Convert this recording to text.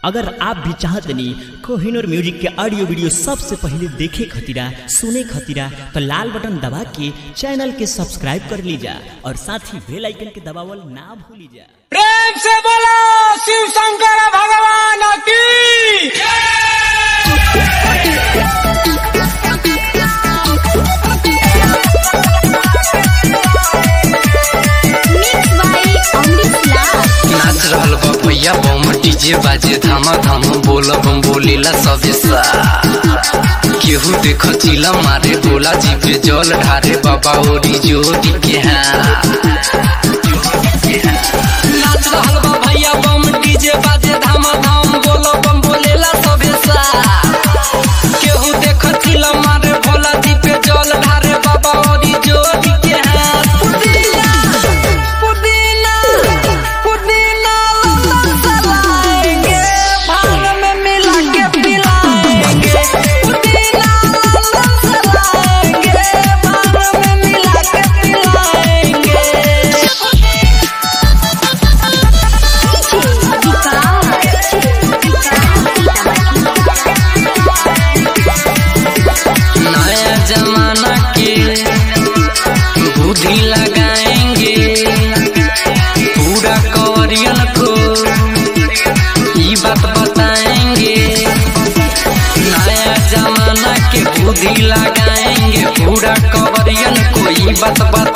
अगर आप भी चाहतनी कोहिनूर म्यूजिक के ऑडियो वीडियो सबसे पहले देखे खतीरा सुने खतीरा तो लाल बटन दबा के चैनल के सब्सक्राइब कर लीजा और साथ ही बेल आइकन के दबावल ना भूली जा प्रेम से बोलो शिव शंकर भगवान की Mixed by Amrit Lal. नाच रहल बा भैया बम डीजे बाजे धामा धाम बोल बम बोलेला सबे सा केहू देख चिला मारे बोला जी पे जल ढारे बाबा ओरी जोड़ी के हाँ नाच रहल बा भैया बम डीजे बाजे धामा धाम बोल बम बोलेला सबे सा केहू देख चिला मारे भोला जी पे जल ढारे बाबा ओरी जोड़ी के हाँ पुदीना पुदीना पुदीना लता चलाएंगे भांग में मिला के पिलाएंगे पुदीना लता चलाएंगे भांग में मिला के पिलाएंगे नया जमाना के बुद्धि लगाएंगे पूरा कवरियन को ई बात बताएंगे नया जमाना के बुद्धि लगाएंगे पूरा कवरियन को ई बात